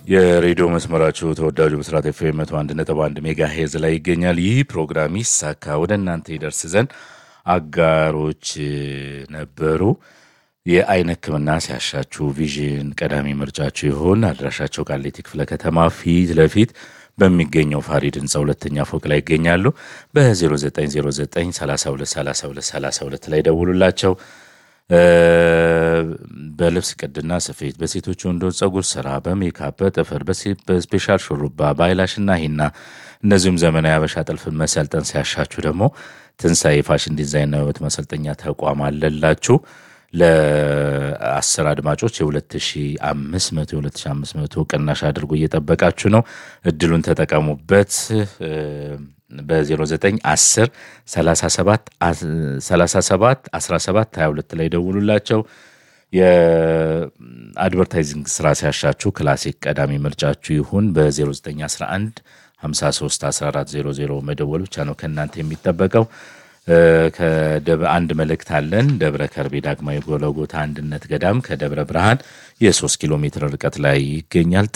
የሬዲዮ መስመራችሁ ተወዳጁ ብስራት ኤፍኤም መቶ አንድ ነጥብ አንድ ሜጋ ሄዝ ላይ ይገኛል። ይህ ፕሮግራም ይሳካ ወደ እናንተ ይደርስ ዘንድ አጋሮች ነበሩ። የአይን ሕክምና ሲያሻችሁ ቪዥን ቀዳሚ ምርጫችሁ ይሆን። አድራሻቸው ቃሊቲ ክፍለ ከተማ ፊት ለፊት በሚገኘው ፋሪድ ህንፃ ሁለተኛ ፎቅ ላይ ይገኛሉ። በ0909 32 32 32 ላይ ደውሉላቸው። በልብስ ቅድና ስፌት፣ በሴቶች ወንዶች ጸጉር ስራ፣ በሜካፕ፣ በጥፍር፣ በስፔሻል ሹሩባ፣ በአይላሽና ሂና እንደዚሁም ዘመናዊ አበሻ ጥልፍን መሰልጠን ሲያሻችሁ ደግሞ ትንሣኤ ፋሽን ዲዛይንና ውበት መሰልጠኛ ተቋም አለላችሁ። ለአስር አድማጮች የ2500 የ2500 ቅናሽ አድርጎ እየጠበቃችሁ ነው። እድሉን ተጠቀሙበት። በ0910 37 17 17 22 ላይ ደውሉላቸው። የአድቨርታይዚንግ ስራ ሲያሻችሁ ክላሲክ ቀዳሚ ምርጫችሁ ይሁን። በ0911 53 1400 መደወል ብቻ ነው ከእናንተ የሚጠበቀው። አንድ መልእክት አለን። ደብረ ከርቤ ዳግማዊ ጎለጎታ አንድነት ገዳም ከደብረ ብርሃን የሶስት ኪሎ ሜትር ርቀት ላይ ይገኛል።